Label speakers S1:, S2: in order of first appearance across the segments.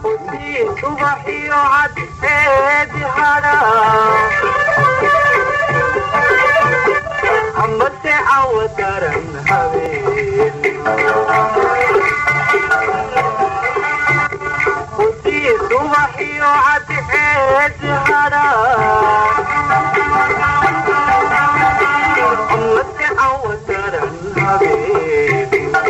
S1: subaxiyo cadceedi hadha amase cawa daran habeen hudii subaxiyo cadceedi hadha amase cawa daran habeen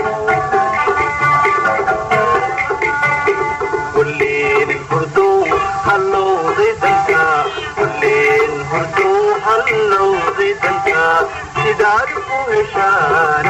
S1: kulleen hurduu hallowday danka kulleen hurduu hallowday danka sidaad u heshaan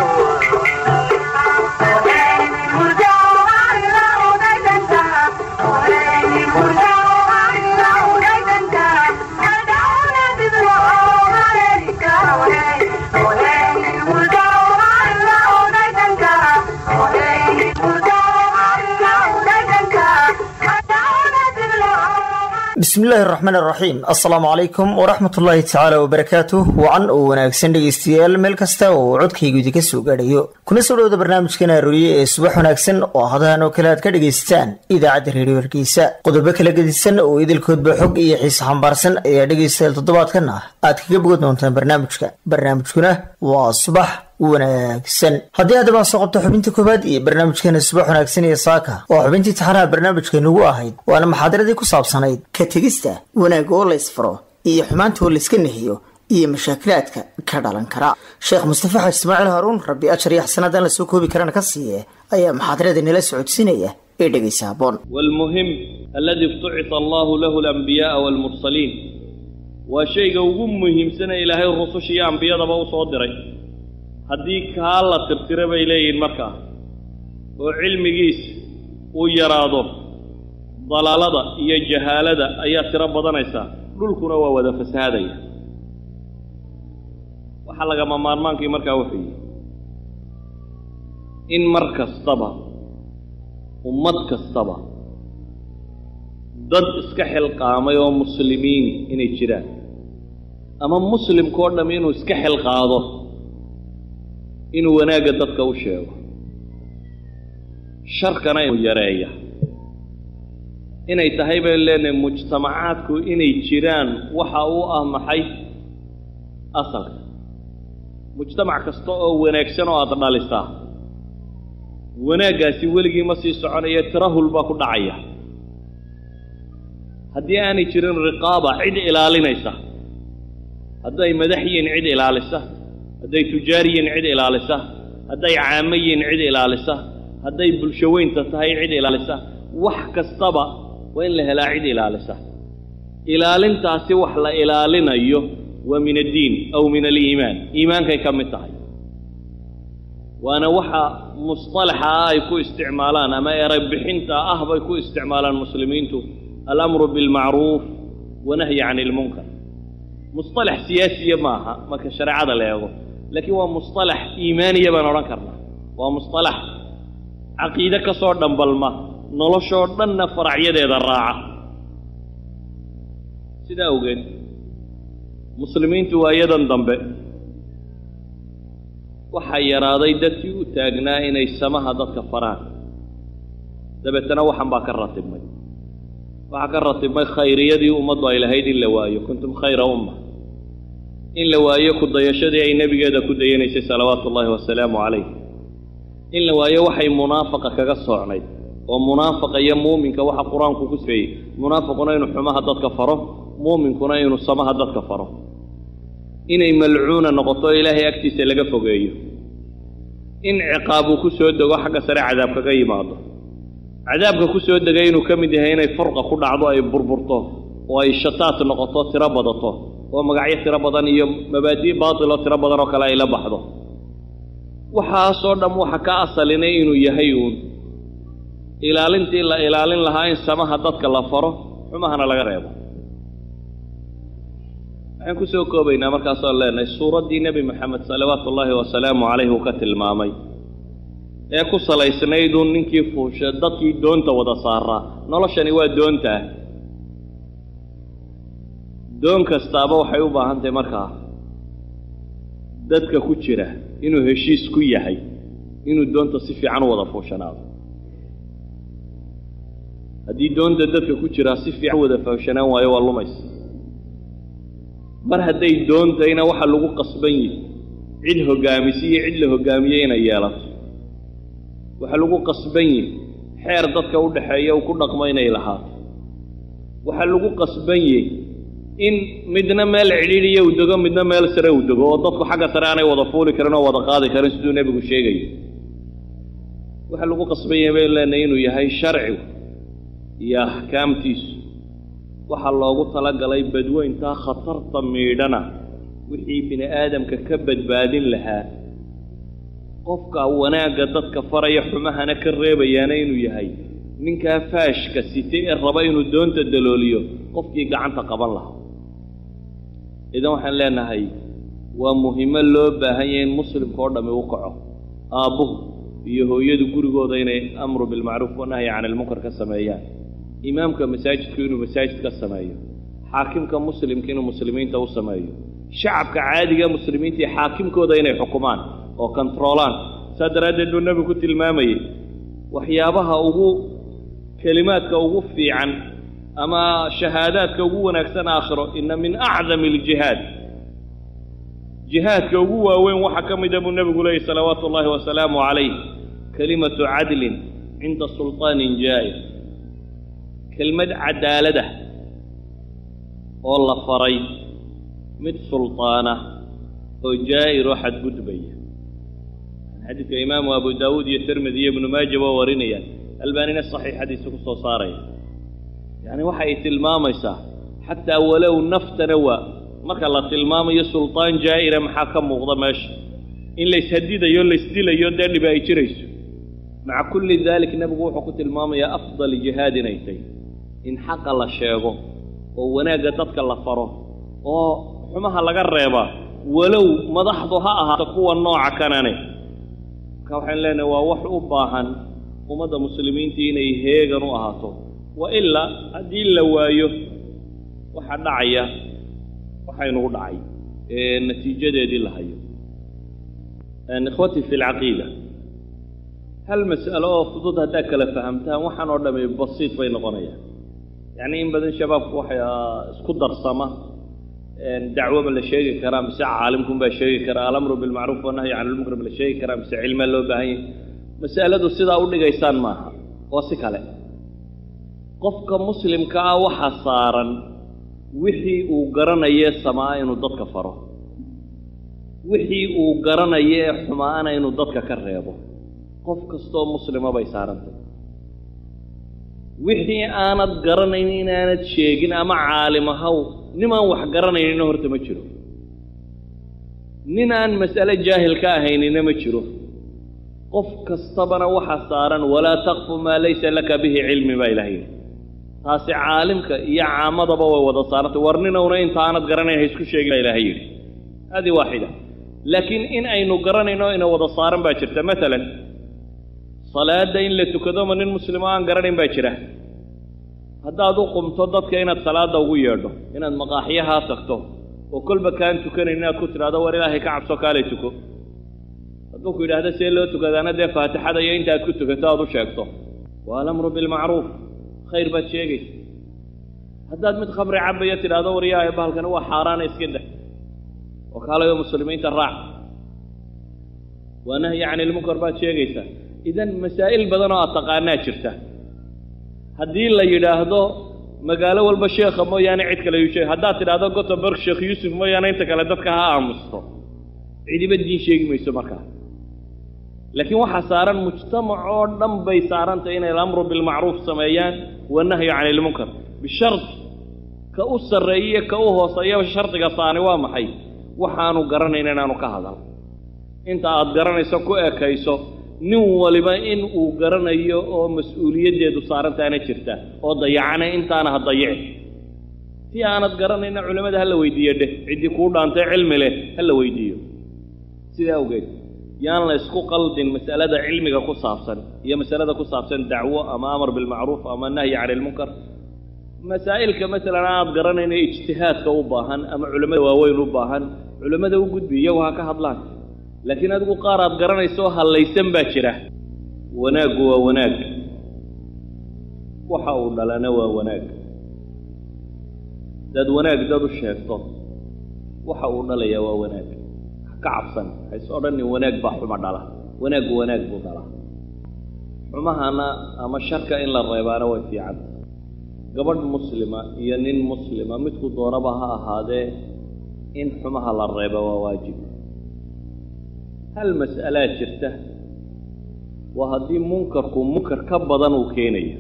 S2: bismillaahi araxmaan araxiim assalaamu calaykum waraxmat ullaahi tacaala wabarakaatuh wacan oo wanaagsan dhegaystayaal meel kasta oo codkaygu idinka soo gaadhayo kuna soo dhowda barnaamijkan arooriye ee subax wanaagsan oo hadahan oo kale aad ka dhegaysataan idaacadda reediyo hargeysa qodobo kala gedisan oo idilkoodba xog iyo xiise xambaarsan ayaa dhegaystayaal toddobaadkan ah aad kaga bogan doontaan barnaamijka barnaamijkuna waa subax wanaagsan haddii haddaba soo qabto xubinta koowaad iyo barnaamijkeena subax wanaagsan iyo saaka oo xubintii taxanaha barnaamijkeenugu ahayd waana maxaadaradii ku saabsanayd ka tegista wanaag oo la ysfaro iyo xumaanta oo layska nehiyo iyo mashaakilaadka ka dhalan kara sheekh mustafa xaaj ismaaciil haaruun rabbi ajar iyo xasanaadaan la soo koobi karana ka siiye ayaa maxaadarada nala socodsiinaya ee dhegaysa haboon
S3: والمهم الذي افتعث الله له الأنبياء والمرسلين waa shayga ugu muhiimsana ilaahay rususha iyo ambiyadaba u soo diray haddii kaa la tirtira bay leeyihiin markaa oo cilmigiis uu yaraado dalaalada iyo jahaalada ayaa tiro badanaysaa dhulkuna waa wada fasahaadaya waxaa lagama maarmaankii markaa wuxuu yihi in mar kastaba ummad kastaba dad iska xilqaamay oo muslimiini inay jiraan ama muslimkao dham inuu iska xilqaado inuu wanaagga dadka u sheego sharkana inuu yareeya inay tahay baynu leenahay mujtamacaadku inay jiraan waxa uu ah maxay asalka mujtamac kasta oo wanaagsan oo aada dhalisaa wanaaggaasi weligii ma sii soconaya tirahul baa ku dhacaya haddii aanay jirin riqaaba cid ilaalinaysa hadday madax yihiin cid ilaalisa hadday tujaar yihiin cid ilaalisa hadday caamo yihiin cid ilaalisa hadday bulsho weynta tahay cid ilaalisa wax kastaba waa in la helaa cid ilaalisa ilaalintaasi wax la ilaalinayo waa min addiin aw min aliimaan iimaankay ka mid tahay waana waxa musطalaxa ah ay ku isticmaalaan ama eray bixinta ah bay ku isticmaalaan muslimiintu alamru bilmacruuf wanahyi can ilmunkar musطalax siyaasiya maaha marka shareecada la eego laakiin waa musطalax iimaaniya baan odhan karnaa waa musطalax caqiide ka soo dhambalma noloshoo dhanna faracyadeeda raaca sidaa awgeed muslimiintu waa iyadan dambe waxaa yaraaday dadkii u taagnaa inay samaha dadka faraan dabeetana waxan baa ka ratibmay waxaa ka ratibmay khayriyadii ummaddu ay lahayd in la waayo kuntum khayra umma in la waayo ku dayashadii ay nebigeeda ku dayanaysay salawaatu ullaahi wasalaamu calayh in la waayo waxay munaafaqa kaga soocnayd oo munaafaqa iyo muuminka waxa qur-aanku ku sifeeyey munaafiquna inuu xumaha dadka faro muuminkuna inuu samaha dadka faro inay malcuuna noqoto ilaahay agtiisa laga fogeeyo in ciqaab uu ku soo dego xagga sare cadaab kaga yimaado cadaabka ku soo degay inuu ka mid yahay inay furqa ku dhacdo ay burburto oo ay shataat noqoto tiro badato oo magacyo tiro badan iyo mabaadi' baatiloo tiro badan oo kale ay la baxdo waxaasoo dham waxa ka asalinay inuu yahay uun ilaalintii la ilaalin lahaa in samaha dadka la faro xumahana laga reebo waxaan ku soo koobaynaa markaasoo leenahay suuraddii nebi moxamed salawaatu ullaahi wasalaamu calayh uu ka tilmaamay ee ku salaysnayduun ninkii fuusha dadkii doonta wada saaraa noloshani waa doontaa doon kastaaba waxay u baahan tahay markaa dadka ku jira inuu heshiis ku yahay inuu doonta si fiican u wada fuushanaado haddii doonta dadka ku jiraa si fiican wada fahamshanaan waayo waa lumaysa mar hadday doontayna waxa lagu qasban yihi cid hoggaamisi iyo cid la hoggaamiyey inay yeelato waxa lagu qasban yihi xeer dadka u dhaxeeya uu ku dhaqmo inay lahaato waxaa lagu qasban yihi in midna meel cidhiidhiya uu dego midna meel sare uu dego oo dadku xagga sare aanay wada fuuli karin oo wada qaadi karin siduu nebigu sheegayo waxaa lagu qasban yahay baynu leenahay inuu yahay sharcigu iyo axkaamtiisu waxaa loogu talagalay badweyntaa khatarta miidhana wixii bini aadamka ka badbaadin lahaa qofka wanaagga dadka faraya xumahana ka reebayaana inuu yahay ninkaa faashka site ee raba inuu doonta dalooliyo qofkii gacanta qaban lahaa idan waxaan leenahay waa muhiimo loo baahan yahay in muslimka oo dhammi u kaco aabbuhu iyo hooyadu gurigooda inay amru bilmacruuf wanahyi can ilmunkar ka sameeyaan imaamka masaajidku inuu masaajid ka sameeyo xaakimka muslimka inuu muslimiinta u sameeyo shacabka caadiga muslimiinta iyo xaakimkooda inay xukumaan oo kontaroolaan saa daraaddeed buu nebigu ku tilmaamayey waxyaabaha ugu kelimaadka ugu fiican ama shahaadaadka ugu wanaagsan aakhiro inna min acdami aljihaad jihaadka ugu waaweyn waxaa ka mida buu nebigu leeyay salawaatu ullaahi wasalaamu calayh kelimatu cadlin cinda sulطaanin jaa'ir kelmad cadaalada oo la faray mid sulطaana oo jaa'ir oo xadgudbaya xadiidka imaamu abu daawuud iyo tirmidi iyo ibnu maaja waa warinayaan albaanina saxiixadiisa ku soo saaraya yacni waxa ay tilmaamaysaa xataa walow naftana waa marka la tilmaamayo sulطaan jaa'ira maxaa ka muuqda meesha in layshadidayo laysdilayo dee dhiba ay jirayso maca kulli dalik nebigu wuxuu ku tilmaamayaa afdal jihaad inay tahy in xaqa la sheego oo wanaagga dadka la faro oo xumaha laga reebaa walow madaxdu ha ahaato kuwa nooca kanane marka waxaan leenahay waa wax u baahan ummadda muslimiintii inay heegan u ahaato wa ilaa haddii la waayo waxaa dhacaya waxaynugu dhacay ee natiijadeedii la hayo ikhwatii fi lcaqiida hal mas'alo oo fudud haddaad kala fahamtaan waxaan oo dhami basiid bay noqonayaan yacni in badan shabaabku waxay isku darsama dacwo ma la sheegi karaa mise caalimkun baa sheegi karaa alamru bilmacruuf wanahyi can ilmunkar ma la sheegi karaa mise cilmaa loo baahan yahy mas'aladu sidaa u dhigaysaan maaha waa si kale qofka muslimka ah waxa saaran wixii uu garanaye samaa inuu dadka faro wixii uu garanaye ee xumaana inuu dadka ka reebo qof kastoo muslima bay saarantay wixii aanad garanayn inaanad sheegin ama caalim ahaw nimaan wax garanaynina horta ma jiro nin aan mas'ale jaahil ka ahaynina ma jiro qof kastabana waxa saaran walaa taqfu maa laysa laka bihi cilmi baa ilaha yidhi taasi caalimka iyo caamadaba way wada saarantay war ninowna inta aanad garanayn ha isku sheegin baa ilaha yidhi hadi waaxida laakiin in aynu garanayno ina wada saaran baa jirta maalan salaadda in la tukado ma nin muslimo aan garanayn baa jira haddaad u qumto dadka inaad salaadda ugu yeedho inaad maqaaxyahaa tagto oo kolba kaan tukanayn inaad ku tidhahdo war ilaahay ka cabso kaalay tuko hadduu ku yidhaahdo see loo tukadaana dee faatixada iyo intaad ku tukato aad u sheegto waa alamru bilmacruuf khayr baad sheegaysa haddaad mid khamri cabaya tidhahdo war yaa bahalkani waa xaaraana iska dah oo kaalayo muslimiinta raac waa nahyi can ilmunkar baad sheegaysaa idan masaa'il badan oo aad taqaanaa jirta haddii la yidhaahdo magaalo walba sheekha mooyaane cid kale yuu sheeg haddaad tidhahdo gotemburg sheekh yuusuf mooyaane inta kale dadka ha aamusto cidiba diin sheegi mayso markaa laakiin waxaa saaran mujtamac oo dhan bay saarantay inay alamru bilmacruuf sameeyaan wanahyu can ilmunkar bishard ka u sarreeye ka u hooseeya shardiga saani waa maxay waxaanu garanayn inaanu ka hadal inta aad garanayso ku ekayso nin waliba in uu garanayo oo mas-uuliyaddeedu saarantaana jirta oo dayacana intaana ha dayici si aanad garanayna culimmada ha la weydiiyo dheh ciddii kuu dhaantay cilmi leh ha la weydiiyo sidaa awgeed yaan la isku qaldin mas'alada cilmiga ku saabsan iyo masalada ku saabsan dacwo ama amar bilmacruuf ama nahyi can ilmunkar masaa'ilka masalan aad garanayna ijtihaadka u baahan ama culimmada waaweyn u baahan culimmada u gudbi iyagu ha ka hadlaan laakiin adigu qaar aad garanayso hallaysan baa jira wanaaggu waa wanaag waxa uu dhalana waa wanaag hadaad wanaag dad u sheegto waxa uu dhalayaa waa wanaag wax ka cabsan hays odhanin wanaag baa xuma dhala wanaaggu wanaag buu dhalaa xumahana ama sharka in la reebaana way fiican gabadh muslima iyo nin muslima midku doonaba ha ahaadee in xumaha la reeba waa waajib hal mas'alaa jirta waa haddii munkarku munkar ka badan uu keenayo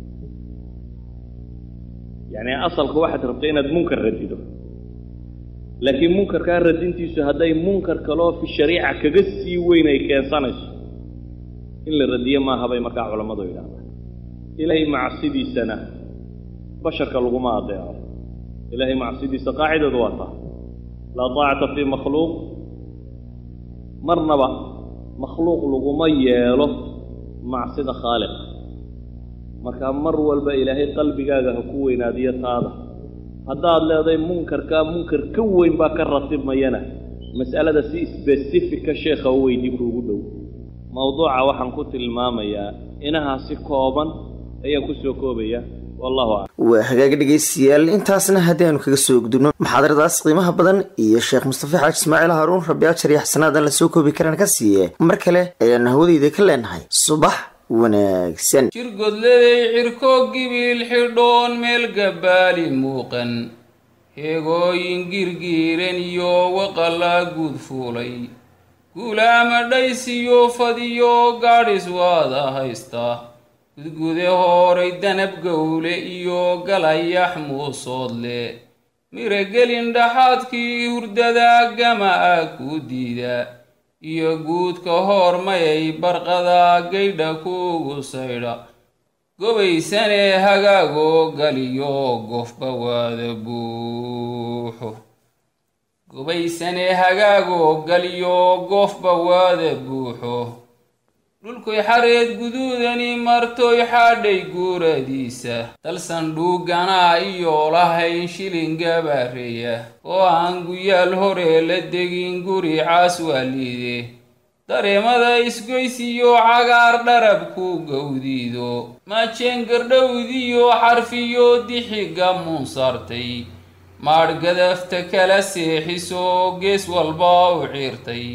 S3: yacni asalku waxaad rabta inaad munkar radido laakiin munkarkaa radintiisu hadday munkar kaloo fi shariica kaga sii weyn ay keensanayso in la radiyo maaha bay markaa culammadu yidhahdaan ilaahay macsidiisana basharka laguma adeeco ilaahay macsidiisa qaacidadu waa taa laa taacata fii makhluuq marnaba makhluuq laguma yeelo macsida khaaliqa markaa mar walba ilaahay qalbigaaga ha ku weynaadiyo taada haddaad leedahay munkarkaa munkar ka weyn baa ka ratibmayana mas'alada si sbesifika sheekha u weydii kuugu dhow mawduuca waxaan ku tilmaamayaa inahaa si kooban ayaan ku soo koobaya wallahu aclam
S2: waa hagaag dhegaystayaal intaasna haddii aanu kaga soo gudubno muxaadaradaas qiimaha badan iyo sheekh mustafa xaaji ismaaciil haruun rabbi ajar iyo xasanaadan lasoo koobi karaan ka siiye mar kale ayaan hawadayda ka leenahay subax wanaagsan
S4: jirgodladay cirkoo gibiil xidhoon meel gabbaali muuqan heegooyin girgiiran iyo waqallaa guud fuulay guulaama dhaysiyo fadiyo gaadhis waada haysta gudgude hooray danab gowle iyo galayax muusoodle miragelin dhaxaadkii hurdada gama ah kuu diida iyo guudka hoormayay barqada gaydha kuugu saydha gobaysanee hagaagoo galiyo gofba waada buuxo gobaysanee hagaagoo galiyo gofba waada buuxo dhulkuy xareed guduudani martoy xaadhay guuradiisa dalsan dhuuganaa iyo lahayn shilin gabaareeya oo aan guyaal hore la degin guri caas waaliide dareemada isgoysiyo cagaar dharab ku gowdiido maajeen gardhowdiyo xarfiyo dixiga muunsaartay maadh gadafta kala seexisoo gees walba u ciirtay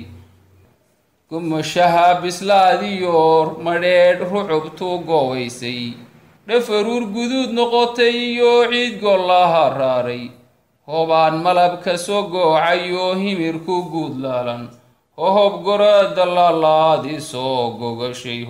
S4: gumashaha bislaadiyo madheedh rucubtu goobaysay dhafaruur guduud noqotay iyo ciid gollaha raaray hoobaan malabka soo goocayoo himirku guud laalan hohob gorada laalaadi soo gogashay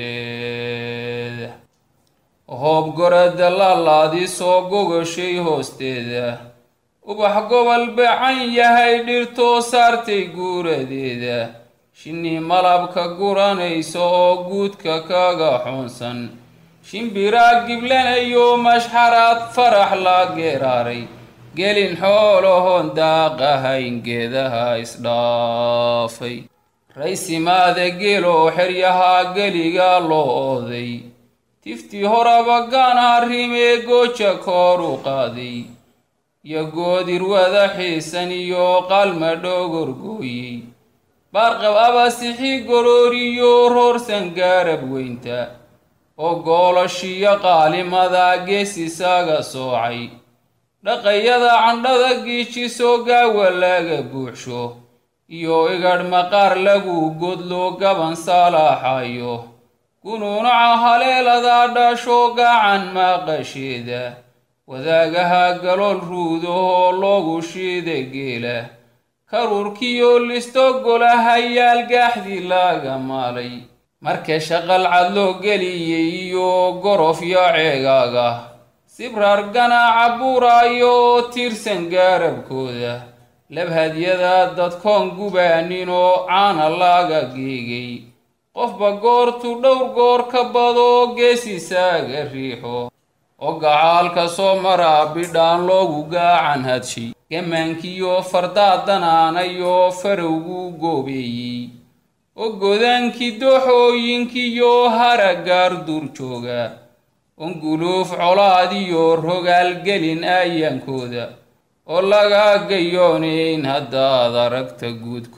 S4: hoosteeda hohob gorada laalaadi soo gogashay hoosteeda ubax gobol bacan yahay dhirtoo saartay guuradeeda shinni malabka guranaysa oo guudka kaga xoonsan shimbiraa giblanayo mashxaraad farax la geeraaray gelin xoolahoon daaqahayn geedaha isdhaafay raysimaada geeloo xeryaha geliga loo ooday tiftii horaba gaana rimee gooja koor u qaaday iyo goodir wada xiisan iyo qalma dhogorgooyey baarqab abasixi gorooriyo roorsan gaarab weynta oo goolashiyo qaalimada gees isaga soocay dhaqayada candhada giijisoo gaawa laga buuxsho iyo igadh maqaar lagu godlo gaban saalaaxayo gunuunaca haleeladaa dhasho gacan maaqasheeda wadaagaha galool ruudahoo loogu shiida geela karuurkiyo listo golahayaal gaaxdii laga maalay marka shaqal cad loo geliyey iyo gorofyo ceegaaga sibraar ganaaca buuraayo oo tiirsan gaarabkooda labhadyada dadkoon gubaaninoo caana laga geegay qofba goortu dhowr goor ka badoo geesisaaga riixo oo gacaalka soo maraa bidhaan loogu gaacan hadshay gamaankiyo fardaadanaanayoo farowgu goobeeyey oo godaankii dooxooyinkiyo haragaar duur jooga onguluuf colaadiyo rogaalgelin aayaankooda oo laga gayoonayn haddaad aragta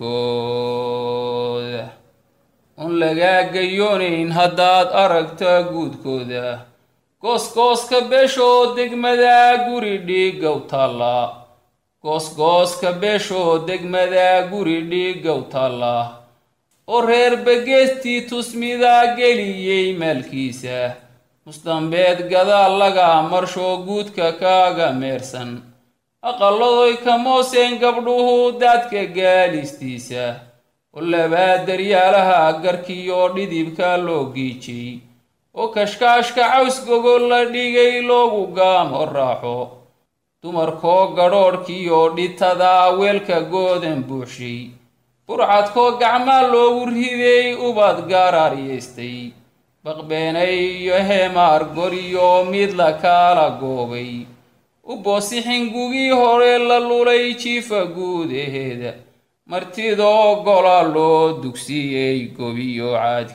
S4: guudkooda oon lagaa gayoonayn haddaad aragta guudkooda goosgooska beeshoo degmada guri dhiigow taalla goosgooska beeshoo degmada guri dhiigow taalla oo reer bageestii tusmida geliyey maalkiisa musdambeed gadaal laga marshoo guudka kaaga meersan aqalladoy ka mooseen gabdhuhu daadka gaalistiisa oo labaa daryaalaha garkiyo dhidibka loo giijay oo kashkaashka caws gogol la dhigay loogu gaamo raaxo dumarkoo gadhoodhkiyo dhitada weelka goodan buuxshay burcadkoo gacmaa loogu riday ubad gaaraaryaystay baqbeenay iyo heemaar goriyo mid la kaala goobay u boosixin gugii hore la lulay jiifa guudaheeda martidoo gola loo dugsiyey gobiyo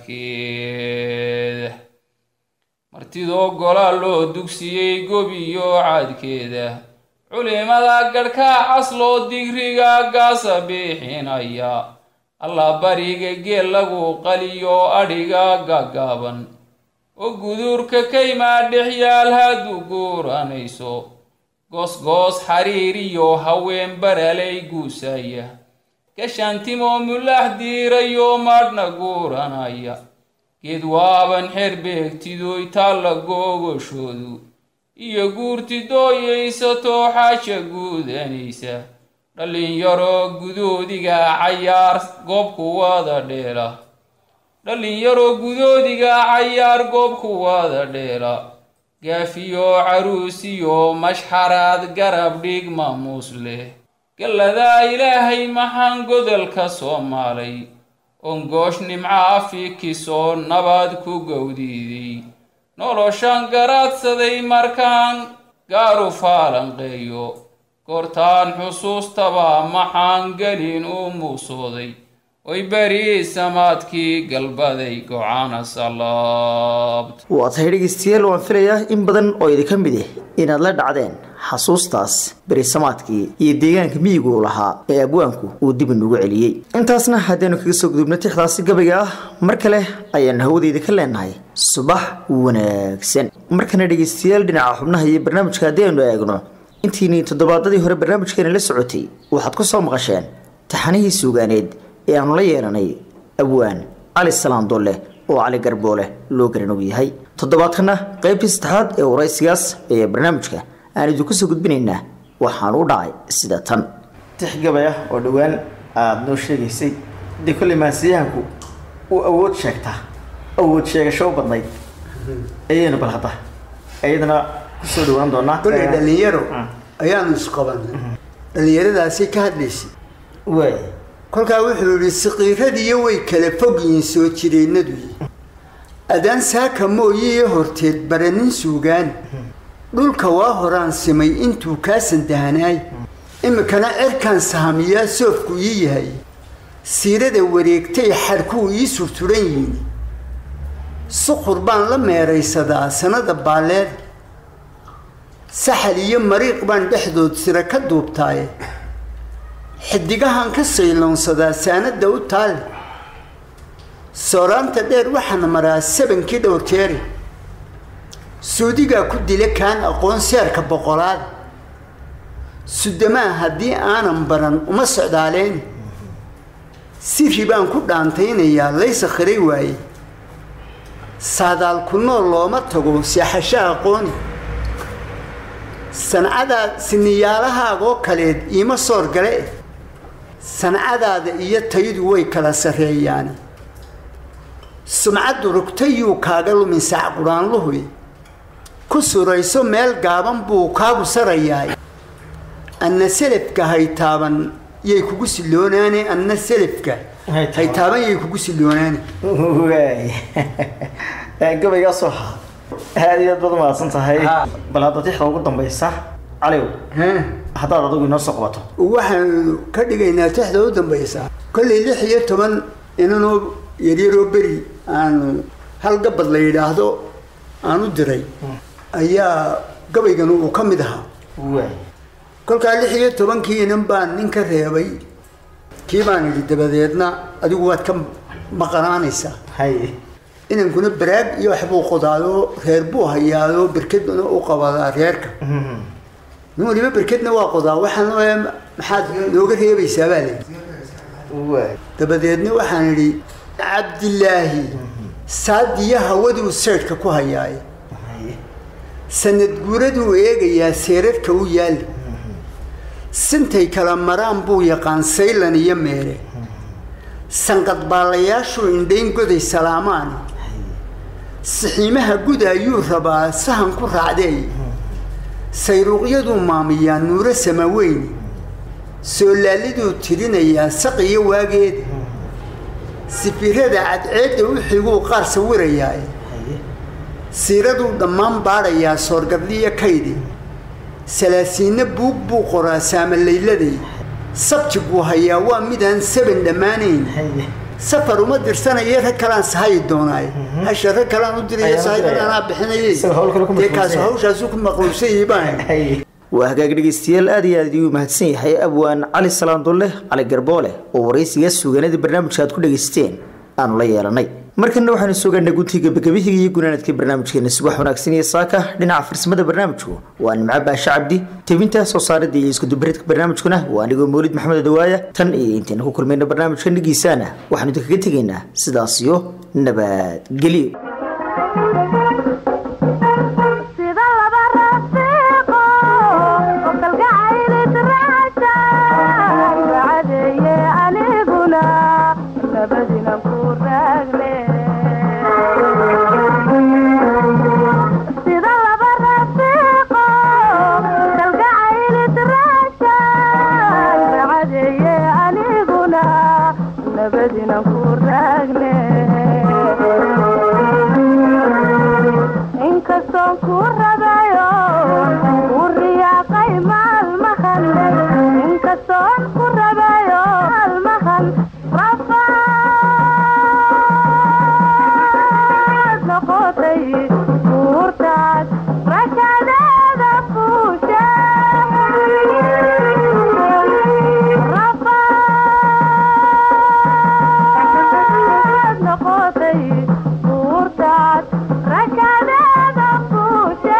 S4: caadkeeda martidoo gola loo dugsiyey gobiyo caadkeeda culimada gadhkaa casloo digriga gaasa biixinaya alla bariga geel lagu qaliyo adhiga gaggaaban oo guduurka kaymaa dhexyaal hadduu guuranayso goosgoos xariir iyo haween baralay guusaya gashaantimoo mulaax diirayo maadhna guuranaya geed waaban xeer beegtidoy taalla googashoodu iyo guurti dooyaysatoo xaaja guudanaysa dhallinyaro gudoodiga cayaar goobku wada dheela dhallinyaro gudoodiga cayaar goobku wada dheela gaafiyo caruusiyo mashxaraad garab dhig maamuus leh galladaa ilaahay maxaan godolka soomaalay ongoosh nimca afikisoo nabad ku gowdiiday noloshaan garaadsaday markaan gaaru faalanqeeyo goortaan xusuustaba maxaan gelin u muusooday oy beri samaadkii galbaday gocana salaabt
S2: waa tahay dhegeystayaal waan filayaa in badan oo idinka mid ah inaad la dhacdeen xasuustaas berisamaadkii iyo deegaanka miyigu u lahaa ee abwaanku uu dib inugu celiyey intaasna haddaynu kaga soo gudubno tixdaasi gabayga ah mar kale ayaanu hawadeyda ka leenahay subax wanaagsan markana dhegeystayaal dhinaca xubnaha iyo barnaamijka haddii aynu eegno intiinii toddobaadadii hore barnaamijkeena la socotay waxaad ku soo maqasheen taxanihii suugaaneed ee aanu la yeelanay abwaan cali salaan dolle oo cali garboole loo garanog yahay toddobaadkana qaybtii saddexaad ee waraysigaas ee barnaamijka aan idinku soo gudbinaynaa waxaan u dhacay sida tan tix gabay ah oo dhowaan aada noo sheegaysay dee kolley maasiyahanku uu awood sheegtaa awood sheegasho u badnayd ayaynu bal hadda iyadana kusoo dhawaan doonaa
S5: kolay dhalinyaro ayaanu isqabanay dhalinyaradaasi ka hadlaysay
S2: waay
S5: kolkaa wuxuu yihi siqiiradiiyo way kala fog yihiin soo jireennadu adaan saaka mooyiyo horteed baranin suugaan dhulka waa horaan simay intuu kaa sandahanaay iminkana cerkaan sahamiyaa soofku ii yahay siirada wareegtay xadhkuu ii surturan yihiin suqur baan la meeraysadaa sanada baalleed saxal iyo mariiq baan dhexdood sira ka duubtaaye xidigahan ka sayloonsadaa saanada u taale sooraanta dheer waxaana maraa sabankii dhowr jeeri suudigaa ku dila kaan aqoon seerka boqolaad sudamaa haddii aanan baran uma socdaaleen siri baan ku dhaantaynayaa laysa khiray waaye saadaal ku nool looma tago seexasho aqooni sancadaa siniyaalahaagoo kaleed iima soor gale sancadaada iyo taydu way kala sarreeyaani sumcaddu rugtayuu kaaga lumin saac quraanluhuy ku surayso meel gaaban buu kaagu sarayaay anna selafka haytaaban yay kugu siloonaane anna selafka haytaaban yay kugu siloonaane
S2: waay gabaygaasoo ha aada iyo aad baad umahadsan tahay bal hadda tixda ugu dambaysa caliw
S5: Haa.
S2: haddaad adigu inoo soo qabato
S5: waxaanu ka dhigaynaa tixda u dambaysa kollay lix iyo toban inanoo yaryaroo beri aanu hal gabad la yidhaahdo aan u diray ayaa gabaygan uu ka mid ahaa
S2: waay
S5: kolkaa lix iyo tobankii inan baan nin ka reebay kii baan idhi dabadeedna adigu waad ka maqanaanaysaa
S2: hay
S5: inankuna baraag iyo waxbuu qodaado reer buu hayaado berkedna u qabadaa reerka nin waliba berkedna waa qodaa waxaan leeyahay, maxaad nooga reebaysaa baa leeyi dabadeedna waxaan idhi cabdilaahi saadiya hawaduu seydhka ku hayaaye sanad guuraduu eegayaa seerarka u yaali sintay kala maraan buu yaqaan saylan iyo meere sanqadbaalayaashuu indhayn goday salaamaani sixiimaha guda ayuu rabaa sahan ku raacdeey sayruuqyaduu maamiyaa nuuro samaweyne soolaaliduu tirinayaa saqiyo waageeda sifirada cadceedda u xiguu qaar sawirayaa siiraduu dhammaan baadhayaa soorgadliyo kaydi salaasiinna buug buu qoraa saamalayladay sabti buu hayaa waa midaan saban dhammaanayn safar uma dirsanaya rag kalaan sahayi doonaay hasha rag kalaan u diraya
S2: Ayaan u
S5: sahayidan
S2: diraya.
S5: anaa bixinayay
S2: Isaga hawl kale ku
S5: dee kaas
S2: mashquulsan yahay.
S5: hawshaasu ku maqluubsan yahay baan
S2: waa hagaag dhegeystayaal aad iyo aad ayuu mahadsan yahay abwaan cali salaandulle cali garboole oo waraysiga suugaanadii barnaamijka aad ku dhegeysateen aanu la yeelanay markana waxaanu sugaynaa guntii gabagabihiga iyo gunaanadkii barnaamijkeena subax wanaagsan iyo saaka dhinaca farsamada barnaamijku waa nimco baashe cabdi tebinta soo saaridda iyo iskudubaridka barnaamijkuna waa anigoo mawlid maxamed dawaaya tan iyo intayna ku kulmayna barnaamijka dhigiisaana waxaanu idinkaga tegaynaa sidaas iyo nabadgelyo
S6: sida laba rafiiqo oo kalgacaylis raacsan wacadeeye aniguna nabadinan ku raagne sida laba rafiiqo kalgacaylis raacsan wacadeeye aniguna nabadinan ku raagne inkastoon ku rabayo u riyaaqay maalmahan inkastoon ku rabayo maalmahan rafaad noqotay buurtaas rakadeeda fuusha rafaad noqotay buurtaas rakadeeda fuusha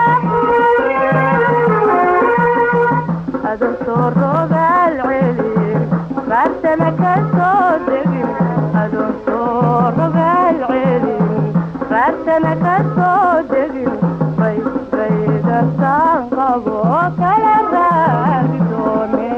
S6: adan soo rogaal celin raadsana ka soo degin adoon soo rogaal celin raadsana ka soo degin bay baygasaan qabo kala raagi doone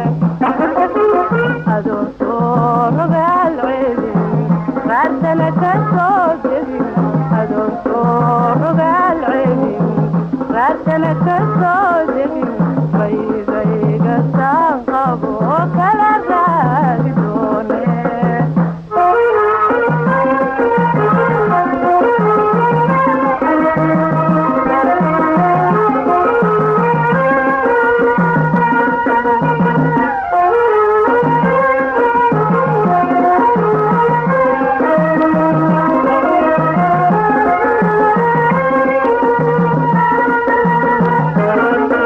S6: adoon soo rogaal celin raadsana ka soo degin adoon soo rogaal celin raadsana ka soo degin baydaygasaan qabo kala raagi doone Thank you.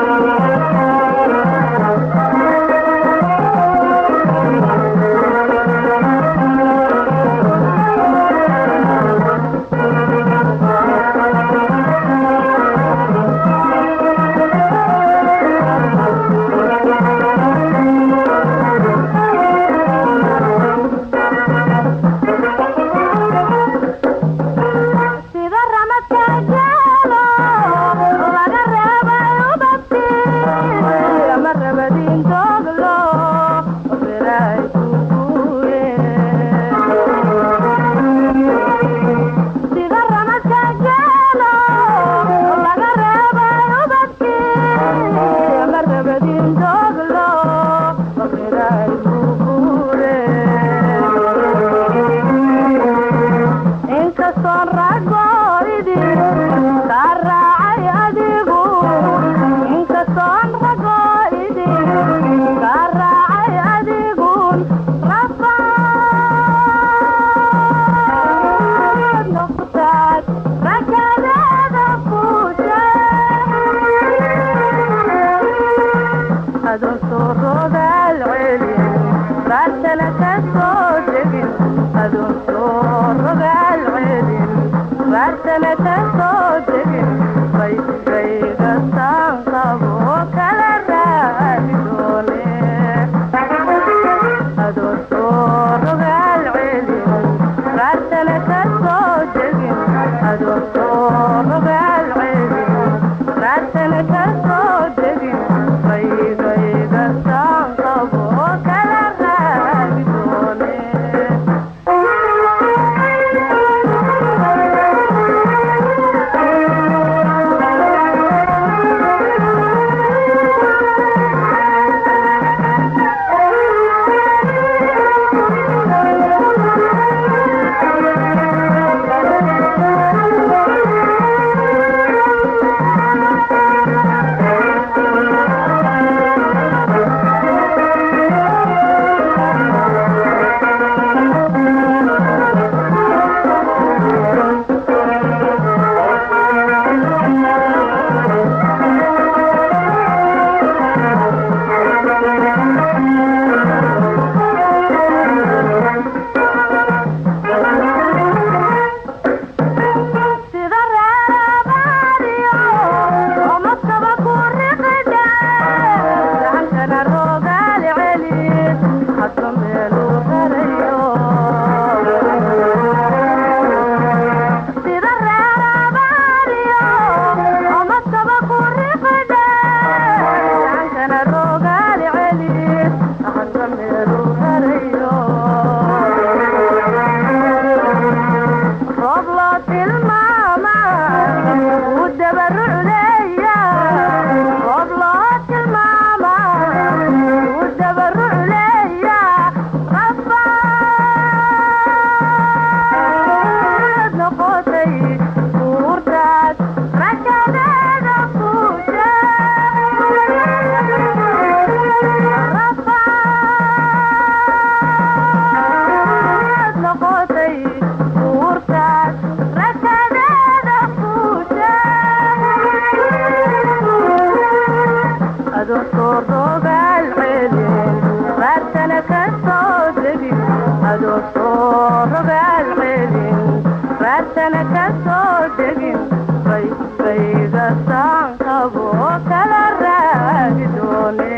S6: adoo soo rogaal celin raadsana ka soo degin adoo soo rogaal celin raadsana ka soo degin baybayga saankabo kala raagi doone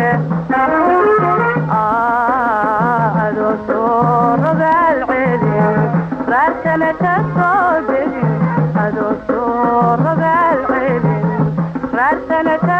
S6: adoo soo rogaal celin raadsana ka soo degin adoo soo rogaal celin raadsana ka